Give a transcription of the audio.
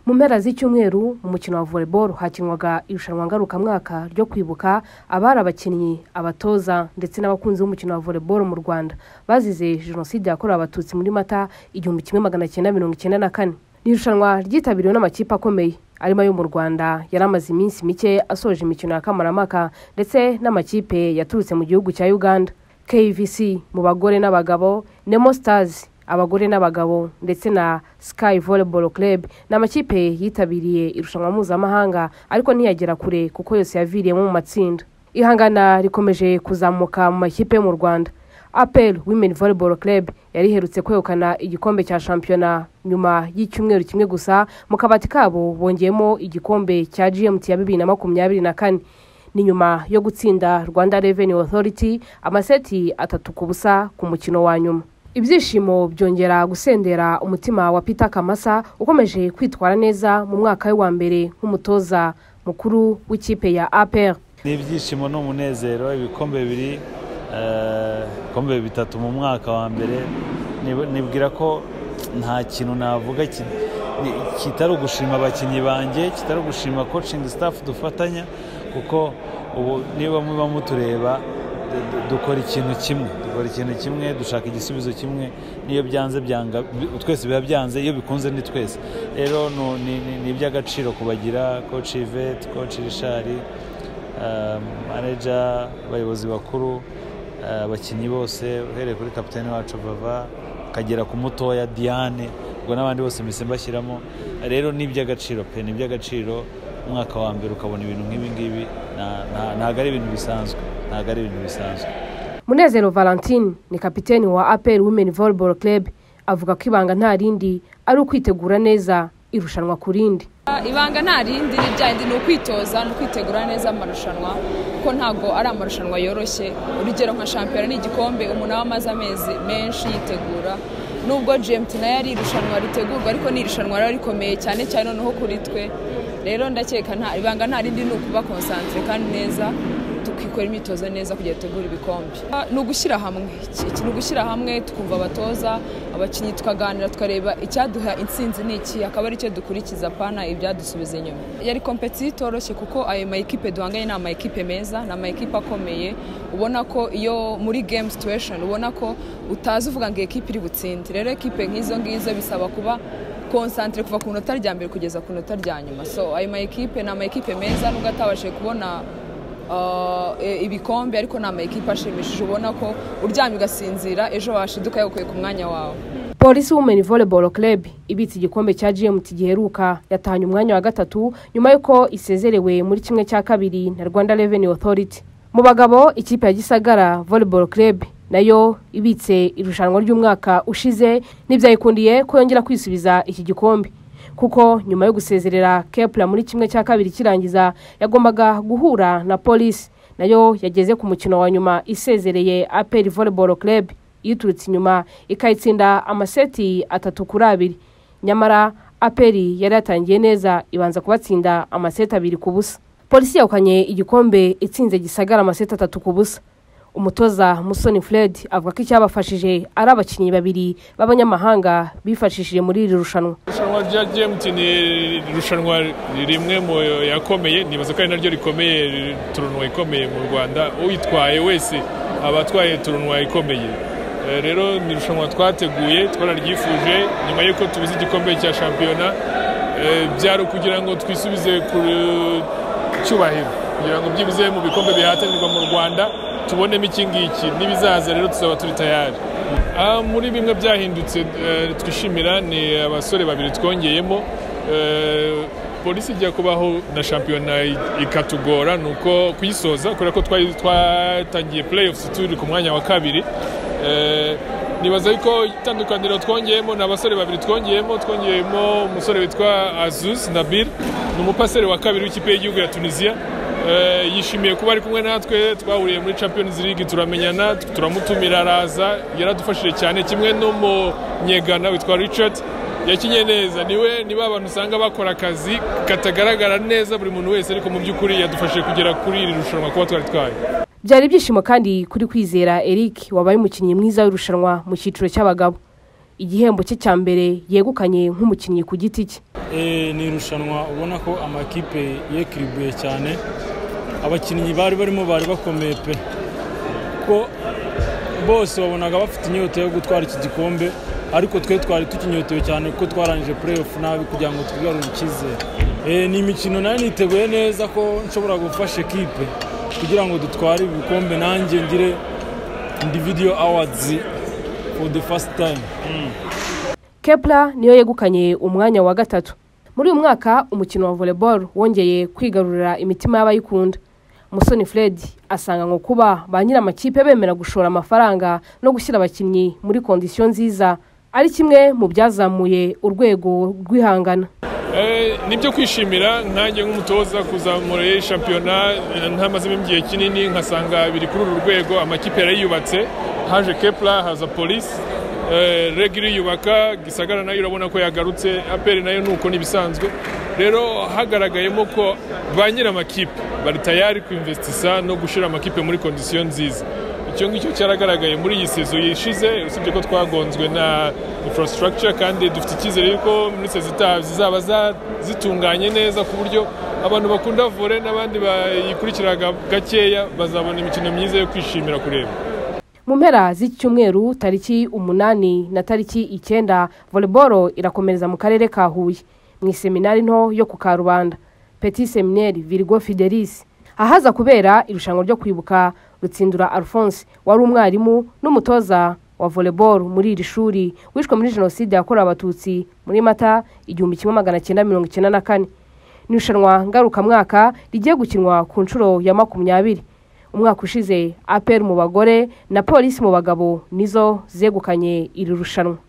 mu mpera z'icyumweru mu mukino wa volleyball hakinwaga irushanwa ngarukamwaka ryo kwibuka abari abakinnyi abatoza ndetse n'abakunzi b'umukino wa volleyball mu rwanda bazize jenoside yakorewe abatutsi muri mata igihumbi kimwe magana cyenda mirongo icyenda na kane ni irushanwa ryitabiriwe n'amakipe akomeye arimo ayo mu rwanda yari amaze iminsi mike asoje imikino ya kamaramaka ndetse n'amakipe yaturutse mu gihugu cya uganda kvc mu bagore n'abagabo nemo stars abagore n'abagabo ndetse na Sky Volleyball Club ni amakipe yitabiriye irushanwa mpuzamahanga ariko ntiyagera kure kuko yose yaviriyemo mu matsinda ihangana rikomeje kuzamuka mu makipe yo mu Rwanda Apel Women Volleyball Club yari iherutse kwegukana igikombe cya shampiyona nyuma y'icyumweru kimwe gusa mu kabati kabo bongeyemo igikombe cya GMT ya bibiri na makumyabiri na kane ni nyuma yo gutsinda Rwanda Revenue Authority amaseti atatu ku busa ku mukino wa nyuma ibyishimo byongera gusendera umutima wa Peter Kamasa ukomeje kwitwara neza mu mwaka we wa mbere nk'umutoza mukuru w'ikipe ya APR ni ibyishimo n'umunezero ibikombe bibiri eh, ibikombe bitatu mu mwaka wa mbere Nib- nibwira ko nta kintu navuga ki- ni- kitari ugushima abakinnyi banjye kitari ugushima coaching staff dufatanya kuko ubu niba muba mutureba du- du- dukora ikintu kimwe dukora ikintu kimwe dushaka igisubizo kimwe n'iyo byanze byanga bi- twese biba byanze iyo bikunze ni twese rero nu- ni- ni ni iby'agaciro kubagira coach Yvette coach Richard eh, manager abayobozi bakuru eh, abakinnyi bose uhereye kuri kapitani wacu vava ukagera ku mutoya diane ubwo n'abandi bose mbese mbashyiramo rero ni iby'agaciro pe ni iby'agaciro umwaka wa mbere ukabona ibintu nk'ibi ngibi na- na- ntabwo ari ibintu bisanzwe ntabwo ari ibintu bisanzwe Munezero Valentine ni kapiteni wa APR Women Volleyball Club avuga ko ibanga nta rindi ari ukwitegura neza irushanwa ku rindi ibanga nta rindi ni rya rindi ni ukwitoza ni ukwitegura neza amarushanwa kuko ntabwo ari amarushanwa yoroshye urugero nka shampiyona ni igikombe umuntu aba amaze amezi menshi yitegura nubwo gmt nayo ari irushanwa ritegurwa ariko ni irushanwa riba rikomeye cyane cyane noneho kuri twe rero ndakeka nta ibanga nta rindi ni ukuba konsantere kandi neza tukikora imyitozo neza kugira ngo dutegure ibikombe ni ugushyira hamwe Iki- ni ugushyira hamwe tukumva abatoza abakinnyi tukaganira tukareba icyaduha intsinzi ni iki akaba aricyo dukurikiza pana ibyadusubiza inyuma yari kompetisi itoroshye kuko ayo mayikipe duhanganye ni amayikipe meza ni amayikipe akomeye ubona ko iyo muri game situation ubona ko utazi uvuga ngo iyi kipe iri butsinde rero ekipe nk'izo ngizo bisaba kuba konsantere kuva ku nota rya mbere kugeza ku nota rya nyuma so ayo mayikipe ni amayikipe meza nubwo atabashije kubona Uh, e- ibikombe ariko ni amakipe ashimishije ubona ko uryamye ugasinzira ejo washiduka yagukuye ku mwanya wawe polisi women volleyball club ibitse igikombe cya gmt giheruka yatahanye umwanya wa gatatu nyuma y'uko isezerewe muri kimwe cya kabiri na rwanda revenue authority mu bagabo ikipe ya gisagara volleyball club nayo ibitse irushanwa ry'umwaka ushize n'ibyayikundiye ko yongera kwisubiza iki gikombe kuko nyuma yo gusezerera kepla muri kimwe cya kabiri kirangiza yagombaga guhura na polisi nayo yageze ku mukino wa nyuma isezereye aperi volleyball club yiturutse inyuma ikayitsinda amaseti atatu kuri abiri nyamara aperi yari yatangiye neza ibanza kubatsinda amaseti abiri ku busa polisi yahukanye igikombe itsinze gisagara amaseti atatu ku busa umutoza musoni fred avuga ko icyabafashije ari abakinnyi babiri b'abanyamahanga bifashishije muri iri rushanwa irushanwa rya gmt ni irushanwa rimwe mu yakomeye nibaza ko ari naryo rikomeye turunwa ikomeye mu rwanda uyitwaye wese aba atwaye turunwa ikomeye Eh, rero ni irushanwa twateguye twararyifuje nyuma y'uko tubize igikombe cya shampiyona eh, byari ukugira ngo twisubize ku cyubahiro kugira ngo byibuze mu bikombe bihatanirwa mu rwanda tubonemo iki ngiki n'ibizaza rero tuzaba turi tayari Ah, muri bimwe byahindutse eh, twishimira ni abasore babiri twongeyemo Eh, polisi ijya kubaho na shampiyona i- ikatugora ni uko kuyisoza kubera ko twari- twatangiye playoffs turi ku mwanya wa kabiri Eh, nibaza yuko itandukaniro twongeyemo ni abasore babiri twongeyemo twongeyemo umusore witwa azus nabil ni umupaseri wa kabiri w'ikipe y'igihugu ya tunisiya Eh, yishimiye kuba ari kumwe natwe twahuriye muri champions league turamenyana turamutumira araza yaradufashije cyane kimwe n'umunyegana witwa richard yakinye neza niwe niba abantu usanga bakora akazi katagaragara neza buri muntu wese ariko mu by'ukuri yadufashije kugera kuri iri rushanwa kuba twari twaye byari ibyishimo kandi kuri kwizera eric wabaye umukinnyi mwiza w'irushanwa mu cyiciro cy'abagabo igihembo cye cya mbere yegukanye nk'umukinnyi ku giti cye ni irushanwa ubona ko amakipe yekiribuye cyane abakinnyi bari barimo bari bakomeye pe kuko bose babonaga bafite inyota yo gutwara iki gikombe ariko twe twari tukinyotewe cyane kuko twarangije playoff nabi kugira ngo twigarure icyizere ni imikino nayo niteguye neza ko nshobora gufasha ekipe kugira ngo dutware ibikombe nanjye ngire individual awards for the first time kepla niyo yegukanye umwanya wa gatatu muri uyu mwaka umukino wa volleyball wongeye kwigarurira imitima y'abayikunda musoni fred asanga ngo kuba ba nyir'amakipe bemera gushora amafaranga no gushyira abakinnyi muri kondisiyo nziza ari kimwe mu byazamuye urwego rw'ihangana nibyo kwishimira nkange nk'umutoza kuzamura shampiyona ntamazemo igihe kinini nkasanga biri kuri uru rwego amakipe yarayubatse haje kepla haza polisi reg iriyubaka gisagara nayo urabona ko yagarutse aperi nayo nuko ntibisanzwe rero hagaragayemo ko ba nyir'amakipe bari tayari kwimvesitisa no gushyira amakipe muri kondisiyo nziza icyo ngicyo cyaragaragaye muri iyi sezo yishize usibye ko twagonzwe na infrastructure kandi dufite icyizere yuko muri sezo itaha zizaba zitunganye neza ku buryo abantu bakunda vore n'abandi bayikurikira gakeya bazabona imikino myiza yo kwishimira kureba mu mpera z'icyumweru tariki umunani na tariki icyenda voleboro irakomereza mu karere ka huye mu iseminari nto yo ku karubanda peti semineri virigo fidelis ahaza kubera irushanwa ryo kwibuka rutsindura alphonse wari umwarimu n'umutoza wa voleboro muri iri shuri wishwe muri jenoside yakorewe abatutsi muri mata igihumbi kimwe magana cyenda mirongo icyenda na kane ni irushanwa ngarukamwaka rigiye gukinwa ku nshuro ya makumyabiri umwaka ushize aperi mu bagore na polisi mu bagabo nizo zegukanye iri rushanwa